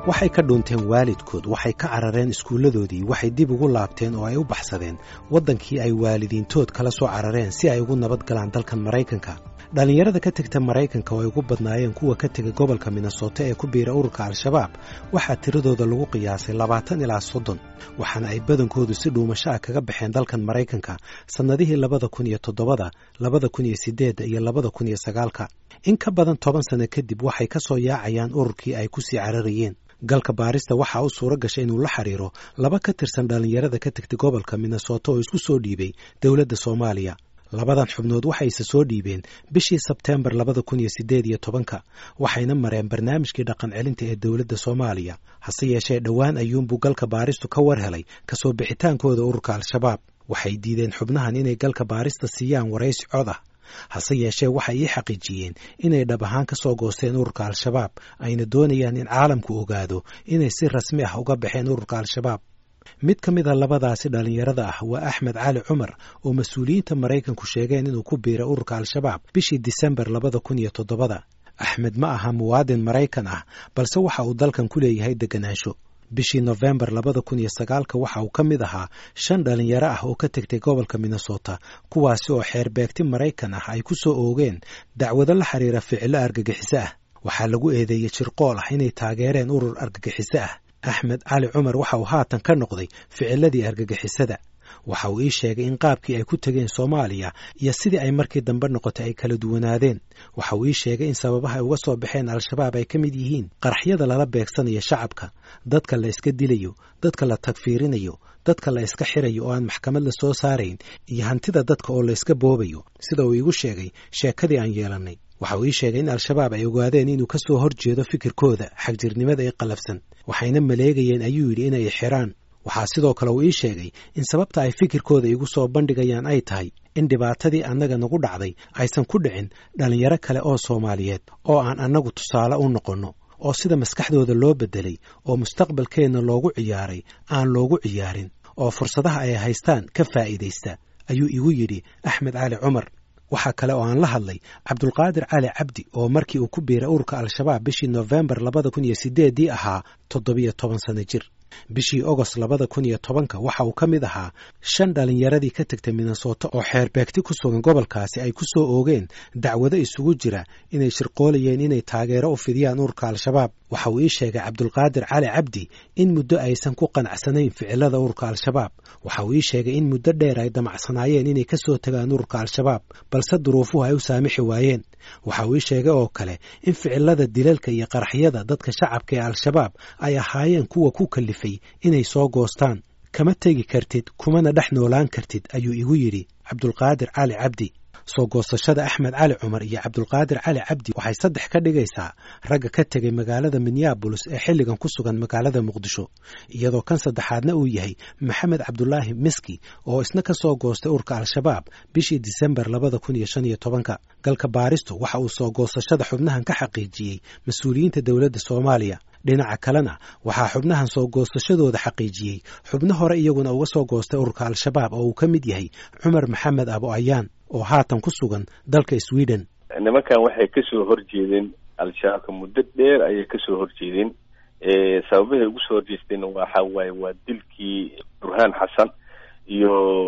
waxay ka dhuunteen waalidkood waxay ka carareen iskuulladoodii waxay dib ugu laabteen oo ay u baxsadeen waddankii ay waalidiintood kala soo carareen si ay ugu nabad galaan dalkan maraykanka dhallinyarada ka tegta maraykanka oo ay ugu badnaayeen kuwa ka tegay gobolka minnesota ee ku biira ururka al-shabaab waxaa tiradooda lagu qiyaasay labaatan ilaa soddon waxaana ay badankoodu si dhuumasho ah kaga baxeen dalkan maraykanka sannadihii labada kun iyo toddobada labada kun iyo siddeedda iyo labada kun iyo sagaalka in ka badan toban sanno kadib waxay ka soo yaacayaan ururkii ay ku sii cararayeen galka baarista waxaa u suura gashay inuu la xiriiro laba ka tirsan dhallinyarada ka tegtay gobolka minnesota oo isku soo dhiibay dowladda soomaaliya labadan xubnood waxayse soo dhiibeen bishii sebteembar labada kun iyo siddeed iyo tobanka waxayna mareen barnaamijkii dhaqan celinta ee dowladda soomaaliya hase yeeshee dhowaan ayuunbuu galka baaristu ka war helay kasoo bixitaankooda ururka al-shabaab waxay diideen xubnahan inay galka baarista siiyaan waraysi cod ah hase yeeshee waxay ii xaqiijiyeen inay dhab ahaan ka soo goosteen ururka al-shabaab ayna doonayaan in caalamku ogaado inay si rasmi ah uga baxeen ururka al-shabaab mid ka mid a labadaasi dhallinyarada ah waa axmed cali cumar oo mas-uuliyiinta maraykanku sheegeen inuu ku biiray ururka al-shabaab bishii disembar labada kun iyo toddobada axmed ma aha muwaadin maraykan ah balse waxa uu dalkan ku leeyahay deganaansho bishii nofembar labada kun iyo sagaalka waxa uu ka mid ahaa shan dhallinyaro ah oo ka tegtay gobolka minnesota kuwaasi oo xeerbeegti maraykan ah ay ku soo oogeen dacwado la xiriira ficilo argagixiso ah waxaa lagu eedeeyey jirqool ah inay taageereen urur argagixiso ah axmed cali cumar waxa uu haatan ka noqday ficiladii argagixisada waxa uu ii sheegay in qaabkii ay ku tegeen soomaaliya iyo sidii ay markii dambe noqotay ay kala duwanaadeen waxa uu ii sheegay in sababaha ay uga soo baxeen al-shabaab ay ka mid yihiin qaraxyada lala beegsanayo shacabka dadka la iska dilayo dadka la tagfiirinayo dadka la iska xirayo oo aan maxkamad la soo saarayn iyo hantida dadka oo la iska boobayo sida uu iigu sheegay sheekadii aan yeelannay waxa uu ii sheegay in al-shabaab ay ogaadeen inuu ka soo horjeedo fikirkooda xagjirnimada ee qalafsan waxayna maleegayeen ayuu yidhi inay xiraan waxaa sidoo kale uu ii sheegay in sababta ay fikirkooda igu soo bandhigayaan ay tahay in dhibaatadii annaga nagu dhacday aysan ku dhicin dhallinyaro kale oo soomaaliyeed oo aan annagu tusaale u noqonno oo sida maskaxdooda loo beddelay oo mustaqbalkeenna loogu ciyaaray aan loogu ciyaarin oo fursadaha ay haystaan ka faa'iidaysta ayuu igu yidhi axmed cali cumar waxaa kale oo aan la hadlay cabdulqaadir cali cabdi oo markii uu ku biiray ururka al-shabaab bishii nofembar labada kun iyo siddeeddii ahaa toddobiyo toban sanno jir bishii ogost labada kun iyo tobanka waxa uu ka mid ahaa shan dhallinyaradii ka tegtay minnesota oo xeerbeegti ku sugan gobolkaasi ay ku soo oogeen dacwado isugu jira inay shirqoolayeen inay taageero u fidiyaan ururka al-shabaab waxa uu ii sheegay cabdulqaadir cali cabdi in muddo aysan ku qanacsanayn ficilada ururka al-shabaab waxa uu ii sheegay in muddo dheer ay damacsanaayeen inay ka soo tagaan ururka al-shabaab balse duruufuhu ay u saamixi waayeen waxa uu ii sheegay oo kale in ficilada dilalka iyo qaraxyada dadka shacabka ee al-shabaab ay ahaayeen kuwa ku kalifay inay soo goostaan kama tegi kartid kumana dhex noolaan kartid ayuu igu yidhi cabdulqaadir cali cabdi soo goosashada axmed cali cumar iyo cabdulqaadir cali cabdi waxay saddex ka dhigaysaa ragga ka tegay magaalada minneabolis ee xilligan ku sugan magaalada muqdisho iyadoo kan saddexaadna uu yahay maxamed cabdulaahi miski oo isna ka soo goostay urka al-shabaab bishii disembar labada kun iyo shan iyo tobanka galka baaristu waxa uu soo goosashada xubnahan ka xaqiijiyey mas-uuliyiinta dowladda soomaaliya dhinaca kalena waxaa xubnahan soo goosashadooda xaqiijiyey xubno hore iyaguna uga soo goostay ururka al-shabaab oo uu ka mid yahay cumar maxamed abo ayaan oo haatan ku sugan dalka sweden nimankan waxay kasoo horjeedeen al-shabaabka muddo dheer ayay kasoo horjeedeen sababahay ugu soo horjeesteen waxa waaye waa dilkii burhaan xasan iyo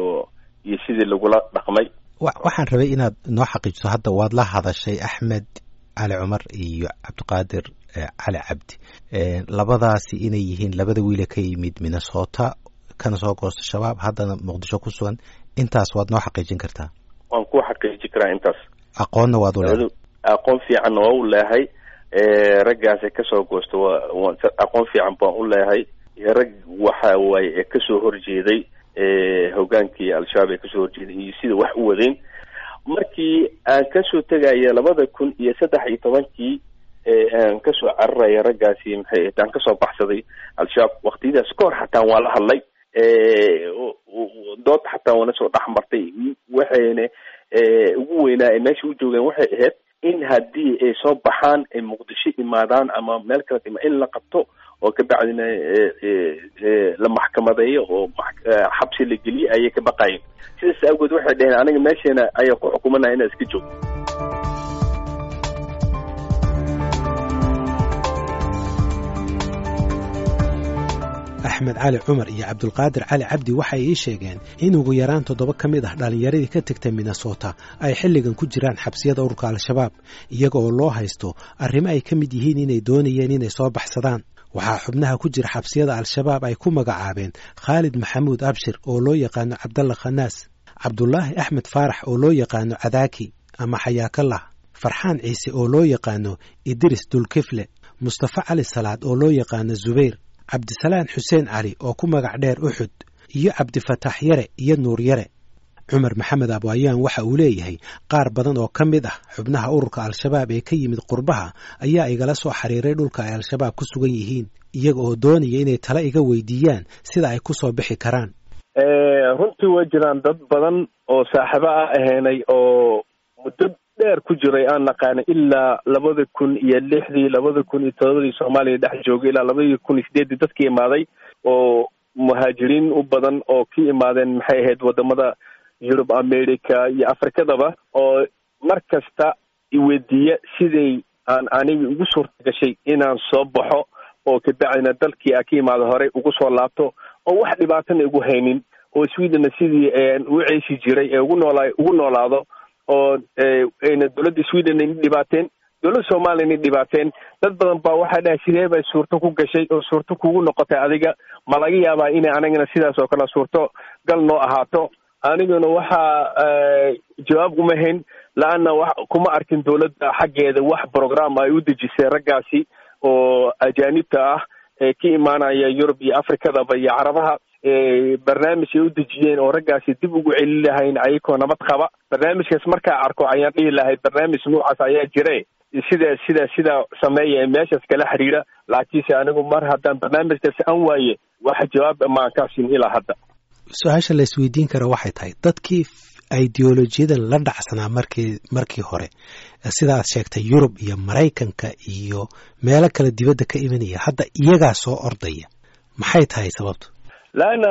iyo sidii lagula dhaqmay waxaan rabay inaad noo xaqiijiso hadda waad la hadashay axmed cali cumar iyo cabdiqaadir cali cabdi labadaasi inay yihiin labada wiile ka yimid minnesota kana soo goosta shabaab haddana muqdisho ku sugan intaas waad noo xaqiijin kartaa waan ku xaqiiji karaa intaas aqoonna waad u leehay aqoon fiicanna waa u leehay raggaasi kasoo goosta waa aqoon fiican baan u leehay rag waxa waaye ee kasoo horjeeday hogaankii al-shabaab ee kasoo horjeeday iyo sida wax u wadeen markii aan kasoo tegaya labada kun iyo saddex iyo tobankii aan kasoo cararaya raggaasi maxay aan kasoo baxsaday al-shabaab waktiyadaas ka hor xataa waa la hadlay dood xataa waana soo dhex martay waxayna ugu weynaa ay meesha u joogeen waxay ahayd in haddii ay soo baxaan ay muqdisho imaadaan ama meel kala ima in la qabto oo kabacdina la maxkamadeeyo oo xabsi la geliyo ayay ka baqayen sidaas awgeed waxay dhaheen aniga meesheena ayaa ku xukumanaya inaa iska joogto axmed cali cumar iyo cabdulqaadir cali cabdi waxay ii sheegeen in ugu yaraan toddoba ka mid ah dhallinyaradii ka tegtay minnesota ay xilligan ku jiraan xabsiyada ururka al-shabaab iyaga oo loo haysto arrimo ay ka mid yihiin inay doonayeen inay soo baxsadaan waxaa xubnaha ku jira xabsiyada al-shabaab ay ku magacaabeen khaalid maxamuud abshir oo loo yaqaano cabdalla khanaas cabdulaahi axmed faarax oo loo yaqaano cadaaki ama xayaakallah farxaan ciise oo loo yaqaano idris dulkifle mustafa cali salaad oo loo yaqaano zubayr cabdisalaan xuseen cali oo ku magac dheer uxud iyo cabdifataax yare iyo nuur yare cumar maxamed abwaayaan waxa uu leeyahay qaar badan oo ka mid ah xubnaha ururka al-shabaab ee ka yimid qurbaha ayaa igala soo xiriiray dhulka ay al-shabaab ku sugan yihiin iyaga oo doonaya inay tala iga weydiiyaan sida ay ku soo bixi karaan runtii way jiraan dad badan oo saaxiibo ah ahaynay oo muddo dheer ku jiray aan naqaana ilaa labada kun iyo lixdii labada kun iyo todobadii soomaaliya dhex joogay ilaa labadii kun iyo sideeddii dadkii imaaday oo muhaajiriin u badan oo ka imaadeen maxay ahayd wadamada yurub america iyo afrikadaba oo mar kasta iweydiiya siday aan aniga ugu suurta gashay inaan soo baxo oo kabacdina dalkii a ka imaada horey ugu soo laabto oo wax dhibaatana igu haynin oo swedena sidii u ceeshi jiray ee ugu noolaa ugu noolaado oo ayna dowladda sweden ayna dhibaateen dowladda soomaliya ayna dhibaateen dad badan baa waxaa dhahay sidee bay suurto ku gashay oo suurto kugu noqotay adiga ma laga yaabaa inay anagana sidaas oo kale suurto gal noo ahaato aniguna waxaa jawaab uma hayn la-anna wa kuma arkin dowladda xaggeeda wax program ay u dejisay raggaasi oo ajaanibta ah ee ka imaanaya yurub iyo afrikadaba iyo carabaha barnaamij ay u dejiyeen oo raggaasi dib ugu celin lahayn ayagoo nabad qaba barnaamijkaas markaa arko ayaan dhihi lahay barnaamij noocaas ayaa jire sida sida sida sameeya ee meeshaas kala xiriira laakiinse anigu mar haddaan barnaamijkaasi aan waaye wax jawaab maan kaa siin ilaa hadda su-aasha la isweydiin kara waxay tahay dadkii ideolojiyadan la dhacsanaa markii markii hore sidaad sheegtay yurub iyo maraykanka iyo meelo kale dibadda ka imanaya hadda iyagaa soo ordaya maxay tahay sababtu laanna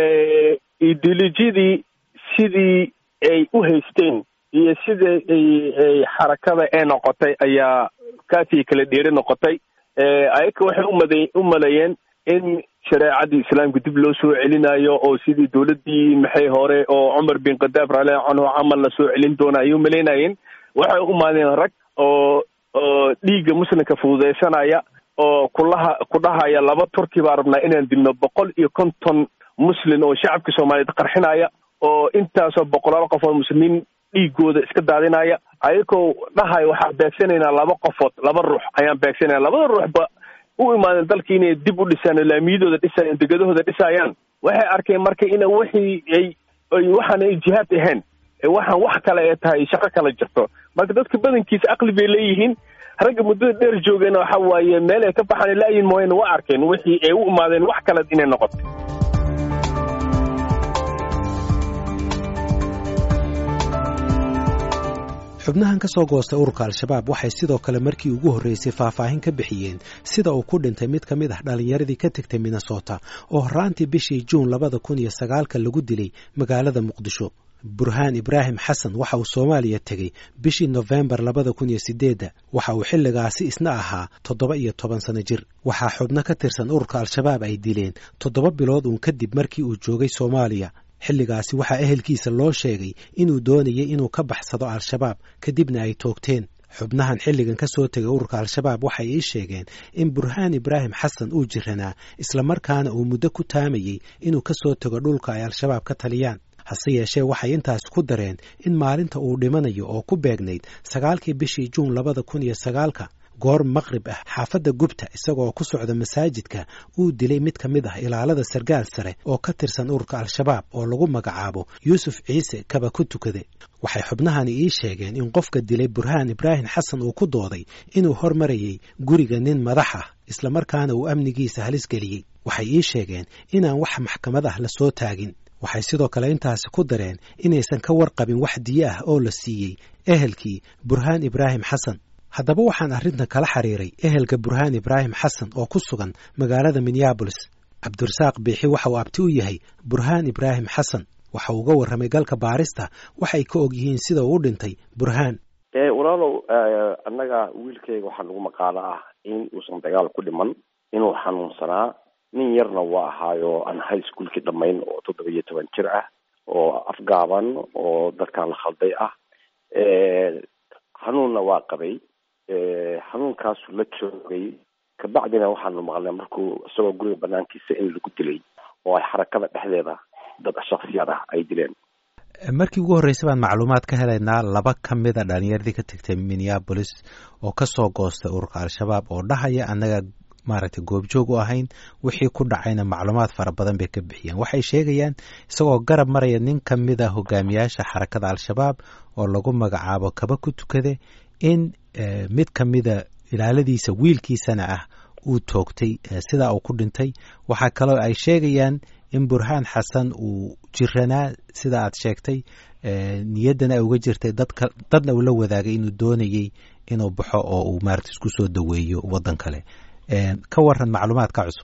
ideolojiyadii sidii ay u haysteen iyo sida ay xarakada ee noqotay ayaa kaasii kala dheeri noqotay ayaga waxay umada u maleeyeen in shareecadii islaamka dib loo soo celinayo oo sidii dowladdii maxay hore oo cumar bin khadaab rali canhu camal la soo celin doona ayay umalaynayeen waxay umaadeen rag oo oo dhiigga muslimka fududaysanaya oo kulaha ku dhahaya laba turki baa rabnaa inaan dilno boqol iyo konton muslin oo shacabka soomaaliyeed qarxinaya oo intaasoo boqolaal qof oo muslimiin dhiigooda iska daadinaya ayagoo dhahaya waxaan beegsanaynaa laba qofood laba ruux ayaan beegsanaya labada ruuxba u imaadeen dalka inay dib u dhisaan laamiyadooda dhisayaan degadahooda dhisayaan waxay arkeen marka ina wixii ay ay waxaan ay jihaad ahayn waxaan wax kale ee tahay shaqo kala jirto marka dadka badankiisa aqli bay leeyihiin ragga muddada dheer joogeen waxa waaye meel ay ka baxaan laayin mooyane waa arkeen wixii ay u imaadeen wax kale inay noqoto xubnahan ka soo goostay ururka al-shabaab waxay sidoo kale markii ugu horreysay faahfaahin ka bixiyeen sida uu ku dhintay mid ka mid ah dhallinyaradii ka tegtay minnesota oo horraantii bishii juun labada kun iyo sagaalka lagu dilay magaalada muqdisho burhaan ibraahim xasan waxa uu soomaaliya tegey bishii nofembar labada kun iyo sideedda waxa uu xilligaasi isna ahaa toddoba iyo toban sano jir waxaa xubno ka tirsan ururka al-shabaab ay dileen toddoba bilood uun kadib markii uu joogay soomaaliya xilligaasi waxaa ehelkiisa loo sheegay inuu doonayay inuu ka baxsado al-shabaab kadibna ay toogteen xubnahan xilligan ka soo tegay ururka al-shabaab waxay ii sheegeen in burhaan ibraahim xasan uu jiranaa islamarkaana uu muddo ku taamayey inuu ka soo tego dhulka ay al-shabaab ka taliyaan hase yeeshee waxay intaas ku dareen in maalinta uu dhimanayo oo ku beegnayd sagaalkii bishii juun labada kun iyo sagaalka goor maqrib ah xaafadda gubta isagoo ku socda masaajidka uu dilay mid ka mid ah ilaalada sargaal sare oo ka tirsan ururka al-shabaab oo lagu magacaabo yuusuf ciise kaba ku tukade waxay xubnahani ii sheegeen in qofka dilay burhaan ibraahim xasan uu ku dooday inuu hormarayay guriga nin madax ah islamarkaana uu amnigiisa halis geliyey waxay ii sheegeen inaan wax maxkamad ah la soo taagin waxay sidoo kale intaasi ku dareen inaysan ka warqabin wax diyo ah oo la siiyey ehelkii burhaan ibraahim xasan haddaba waxaan arrintan kala xiriiray ehelka burhaan ibraahim xasan oo ku sugan magaalada minneabolis cabdirasaaq biixi waxa uu abti u yahay burhaan ibraahim xasan waxa uu uga warramay galka baarista waxay ka og yihiin sida uu u dhintay burhaan walaalow annaga wiilkayga waxaa lagu maqaalo ah in uusan dagaal ku dhiman inuu xanuunsanaa nin yarna waa ahaayo aan high schoolkii dhamayn oo toddoba iyo toban jir ah oo afgaaban oo dadkan la khalday ah xanuunna waa qabay xanuunkaasu la joogay kabacdina waxaanu maqlnay markuu isagoo guriga banaankiisa in lagu dilay oo ay xarakada dhexdeeda dad shaksiyad ah ay dileen markii ugu horreysay baan macluumaad ka helaynaa laba ka mida dhalinyaradii ka tagtay minneabolis oo kasoo goostay ururka al-shabaab oo dhahaya annaga maaragtay goobjoog u ahayn wixii ku dhacayna macluumaad fara badan bay ka bixiyeen waxay sheegayaan isagoo garab maraya nin ka mid a hogaamiyaasha xarakada al-shabaab oo lagu magacaabo kaba ku tukade in mid ka mida ilaaladiisa wiilkiisana ah uu toogtay sidaa uu ku dhintay waxaa kaloo ay sheegayaan in burhaan xasan uu jiranaa sida aad sheegtay niyaddana ay uga jirtay dadka dadna uu la wadaagay inuu doonayey inuu baxo oo uu maarata isku soo daweeyo waddan kale ka waran macluumaadka cusub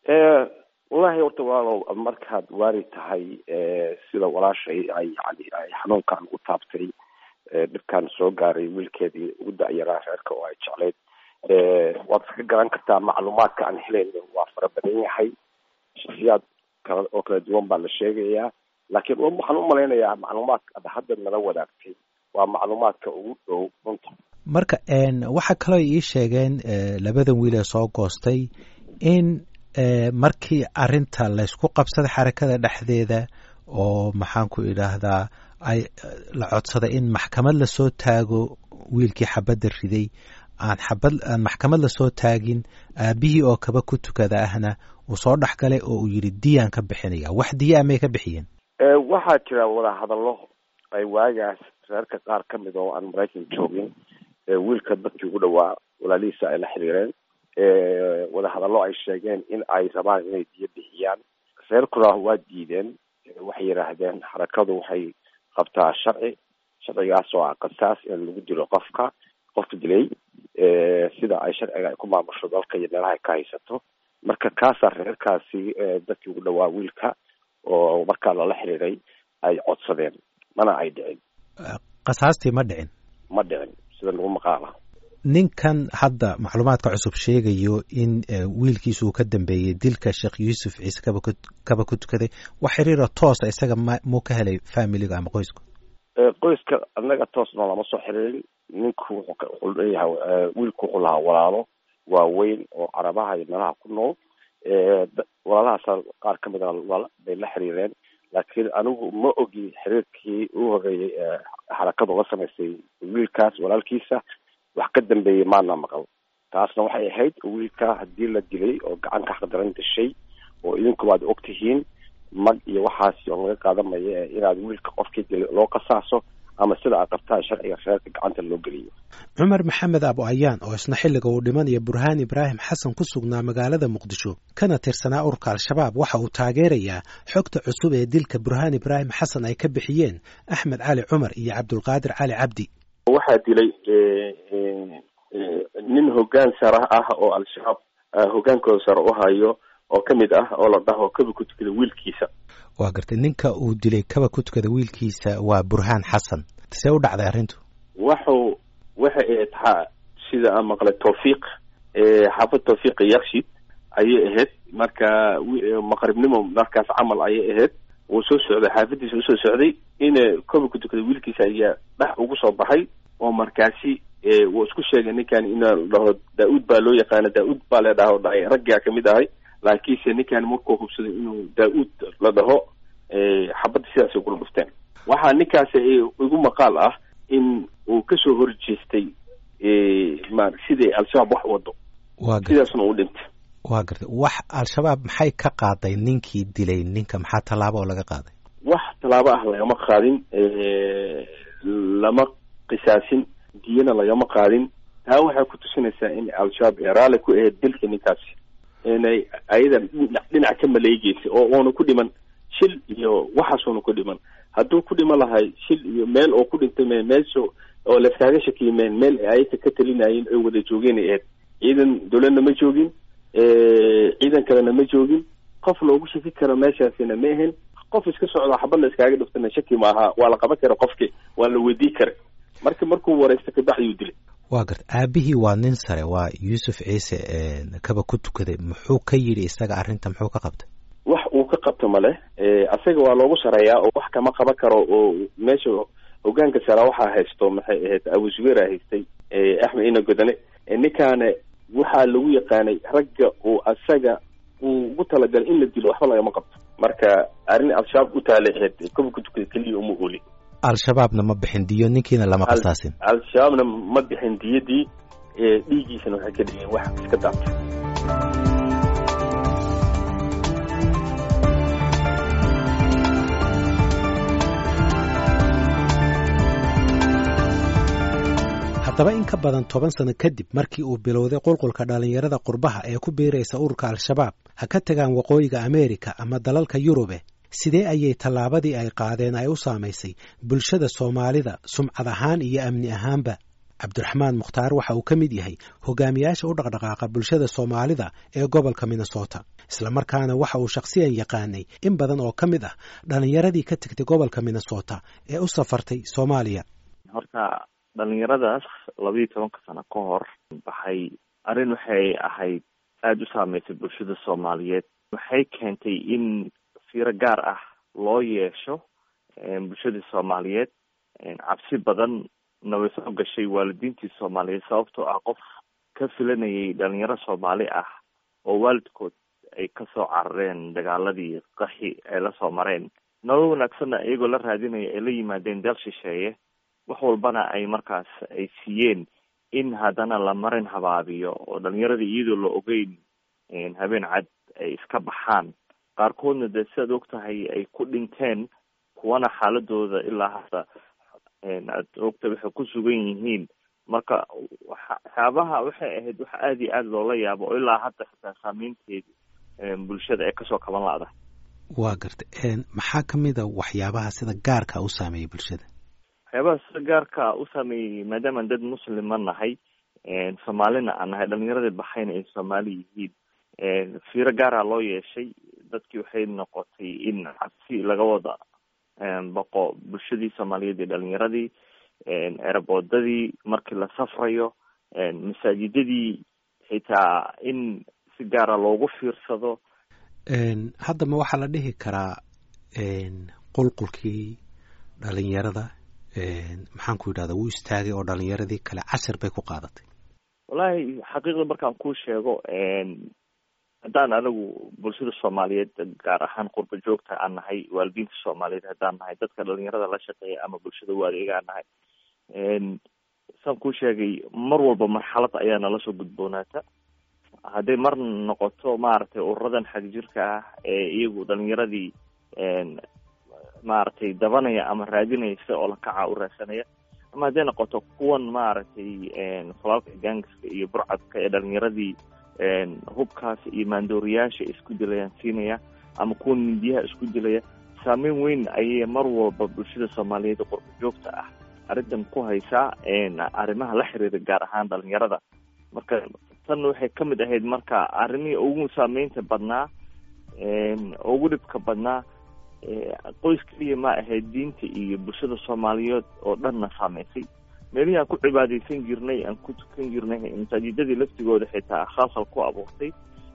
wallahi horta walaalow markaad waari tahay sida walaashay ay yani ay xanuunkan u taabtay dhibkan soo gaaray wiilkeedii ugu da-yaraa reerka oo ay jeclayd waad iska garan kartaa macluumaadka aan helayno waa fara badan yahay shaksiyaad kala oo kala duwan baa la sheegayaa laakiin waxaan u malaynayaa macluumaadka ad hadda nala wadaagtay waa macluumaadka ugu dhow runta marka waxaa kaloo ii sheegeen labadan wiil ee soo goostay in markii arinta laysku qabsaday xarakada dhexdeeda oo maxaan ku idhaahdaa ay la codsaday in maxkamad lasoo taago wiilkii xabadda riday aan xabad aan maxkamad lasoo taagin aabihii oo kaba ku tukada ahna uu soo dhex galay oo uu yidhi diyaan ka bixinaya wax diya amay ka bixiyeen waxaa jira wadahadallo ay waagaas reerka qaar ka mid oo aan maraykan joogin wiilka dadkii ugu dhawaa walaalihiisa ay la xiriireen wadahadallo ay sheegeen in ay rabaan inay diyo bixiyaan reerkuna waa diideen waxay yidhaahdeen xarakadu waxay qabtaa sharci sharcigaas oo ah qasaas in lagu dilo qofka qofka dilay sida ay sharciga ay ku maamusho dalka iyo meelaha ay ka haysato marka kaasaa reerkaasi dadkii ugu dhawaa wiilka oo markaa lala xiriiray ay codsadeen mana ay dhicin qasaastii ma dhicin ma dhicin sida lagu maqaala ninkan hadda macluumaadka cusub sheegayo in wiilkiisa uu ka dambeeyey dilka sheekh yuusuf ciise kaba kaba ku tukaday wax xiriira toosa isaga ma muu ka helay familiga ama qoysku qoyska annaga toosna lama soo xiriirin ninku wuxuu leeyahay wiilku wuxuu lahaa walaalo waaweyn oo carabaha iyo meelaha ku nool walaalahaas qaar ka mid a bay la xiriireen laakiin anigu ma ogi xiriirkii ugu horreeyey xarakadu la samaysay wiilkaas walaalkiisa wax ka dambeeyey maana maqal taasna waxay ahayd wiilka haddii la dilay oo gacanka xaqdaran dishay oo idinkuba ad og tihiin mag iyo waxaasi oo laga qaadamaya inaad wiilka qofkii dilay loo qasaaso ama sida aad qabtaan sharciga reerka gacanta loo geliyo cumar maxamed abu ayaan oo isna xilliga uu dhimanaya burhaan ibraahim xasan ku sugnaa magaalada muqdisho kana tirsanaa ururka al-shabaab waxa uu taageerayaa xogta cusub ee dilka burhaan ibraahim xasan ay ka bixiyeen axmed cali cumar iyo cabdulqaadir cali cabdi waxaa dilay nin hoggaan sare ah oo al-shabaab hoggaankooda sare u hayo oo ka mid ah oo la dhaho kaba ku tukada wiilkiisa waa gartay ninka uu dilay kaba ku tukada wiilkiisa waa burhaan xasan see u dhacday arrintu waxu waxay ahayd sida aan maqlay tawfiiq xaafad tawfiiq yakshid ayay ahayd marka maqribnimo markaas camal ayay ahayd wuu soo socday xaafadiisa usoo socday in kaba ku tukada wiilkiisa ayaa dhex ugu soo baxay oo markaasi wuu isku sheegay ninkan in la dhaho daa-uud baa loo yaqaana daa-uud baa la dhaho dhahay raggaa kamid ahay laakiinse ninkan markuu hubsaday inuu daa-uud la dhaho xabadda sidaasay kula dhufteen waxaa ninkaasi igu maqaal ah in uu kasoo horjeestay ma siday al-shabaab wax wado sidaasna u dhintay waa gartay wax al-shabaab maxay ka qaaday ninkii dilay ninka maxaa tallaabo oo laga qaaday wax tallaabo ah lagama qaadin lama qisaasin diyana lagama qaadin taa waxay ku tusinaysaa in al-shabaab ee raalli ku ahayd dilka ninkaasi inay ayada dhinac ka maleegeysa oo uuna ku dhiman shil iyo waxaasuuna ku dhiman hadduu ku dhiman lahay shil iyo meel oo ku dhintay me meesha oo laskaaga shakiyimeen meel ayaka ka talinayeen oy wada joogeen ay ahayd ciidan dowladna ma joogin ciidan kalena ma joogin qof loogu shaki karo meeshaasina ma ahayn qof iska socdo xabad la iskaaga dhiftana shaki ma aha waa la qaban kara qofki waa la weydii kara marka markuu wareysta kabacdi uu dilay waa garta aabihii waa nin sare waa yuusuf ciise kaba ku tukaday muxuu ka yidhi isaga arrinta muxuu ka qabtay wax uu ka qabto male asaga waa loogu sareeyaa oo wax kama qaban karo oo meesha hogaanka sara waxaa haysto maxay ahayd abu zubeera haystay axmed ina godane ninkaana waxaa lagu yaqaanay ragga uu asaga uu ugu talagalay in la dilo waxba lagama qabto marka arrin al-shabaab u taalay ahayd kaba ku tukada keliya uma ooli al-shabaabna ma bixin diyo ninkiina lama qasaasin al-shabaabna ma bixin diyadii dhiiggiisana waxay ka dhigeen wax iska daabtay haddaba in ka badan toban sano kadib markii uu bilowday qulqulka dhallinyarada qurbaha ee ku biiraysa ururka al-shabaab ha ka tagaan waqooyiga ameerika ama dalalka yurube sidee ayay tallaabadii ay qaadeen ay u saamaysay bulshada soomaalida sumcad ahaan iyo amni ahaanba cabdiraxmaan mukhtaar waxa uu ka mid yahay hogaamiyaasha u dhaqdhaqaaqa bulshada soomaalida ee gobolka minnesota islamarkaana waxa uu shakhsiyan yaqaanay in badan oo ka mid ah dhallinyaradii ka tegtay gobolka minnesota ee u safartay soomaaliya horta dhalinyaradaas labayo tobanka sano ka hor baxay arrin waxay ahayd aada u saameysay bulshada soomaaliyeed waxay keentay in fiiro gaar ah loo yeesho bulshadii soomaaliyeed cabsi badan na way soo gashay waalidiintii soomaaliyeed sababtoo ah qof ka filanayay dhalinyaro soomaali ah oo waalidkood ay kasoo carareen dagaaladii qaxi ay lasoo mareen nolol wanaagsanna iyagoo la raadinaya ay la yimaadeen deel shisheeye wax walbana ay markaas ay siiyeen in haddana la marin habaabiyo oo dhalinyaradii iyadoo la ogeyn habeen cad ay iska baxaan qaarkoodna dee sidaad og tahay ay ku dhinteen kuwana xaaladooda ilaa hadda aad ogta waxay ku sugan yihiin marka waxyaabaha waxay ahayd wax aada iyo aada loola yaabo oo ilaa hadda xitaa saameynteedi bulshada ee kasoo kaban la-da waa garta maxaa kamid a waxyaabaha sida gaarka u saameeyay bulshada waxyaabaha sida gaarka u saameeyey maadaamaan dad muslima nahay soomaalina aan nahay dhalinyaradii baxayna ay soomaali yihiin fiiro gaara loo yeeshay dadkii waxay noqotay in cabsi laga wada baqo bulshadii soomaaliyeed iyo dhalinyaradii eeraboodadii markii la safrayo masaajidadii xitaa in si gaara loogu fiirsado hadda ma waxaa la dhihi karaa qulqulkii dhalinyarada maxaan ku yidhahda wuu istaagay oo dhalinyaradii kale casir bay ku qaadatay wallaahi xaqiiqda markaan kuu sheego haddaan anigu bulshada soomaaliyeed gaar ahaan qurba joogta aan nahay waalidiinta soomaaliyeed haddaan nahay dadka dhalinyarada la shaqeeya ama bulshada waadeega aan nahay saan kuu sheegay mar walba marxalad ayaa nala soo gudboonaata hadday mar noqoto maaragtay ururadan xagjirka ah ee iyagu dhalinyaradii maaragtay dabanaya ama raadinaysa oo lakaca u raadsanaya ama hadday noqoto kuwan maaragtay falaalka gaangiska iyo burcadka ee dhalinyaradii hubkaas iyo maandooriyaasha isku dilayaan siinaya ama kuwan mindiyaha isku dilaya saameyn weyn ayay mar walba bulshada soomaaliyeed qurba joogta ah arrintan ku haysaa arrimaha la xiriira gaar ahaan dhalinyarada marka tan waxay ka mid ahayd marka arrimihii ugu saameynta badnaa ugu dhibka badnaa qoys keliya ma ahayd diinta iyo bulshada soomaaliyeed oo dhanna saameysay meelihii aan ku cibaadeysan jirnay aan ku tukan jirnay masaajidadii laftigooda xitaa khalkhal ku abuurtay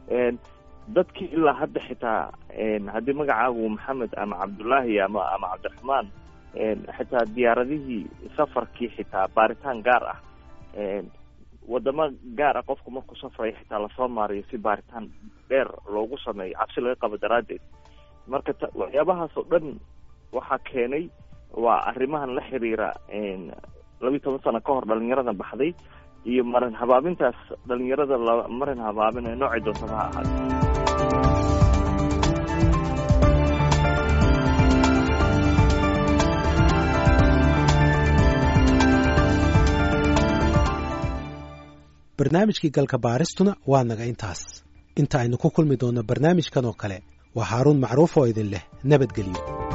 dadkii ilaa hadda xitaa haddii magacaagu maxamed ama cabdullaahi ama ama cabdiraxmaan xitaa diyaaradihii safarkii xitaa baaritaan gaar ah wadamo gaar ah qofku markuu safraya xitaa lasoo maariyo si baaritaan dheer loogu sameeyo cabsi laga qabo daraaddeed marka waxyaabahaas oo dhan waxaa keenay waa arrimahan la xiriira labiyi toban sano ka hor dhalinyarada baxday iyo marin habaabintaas dhalinyarada la marin habaabin ee noocay doontaba ha ahaada barnaamijkii galka baaristuna waa naga intaas inta aynu ku kulmi doonno barnaamijkan oo kale waa haaruun macruuf oo idin leh nabadgelyo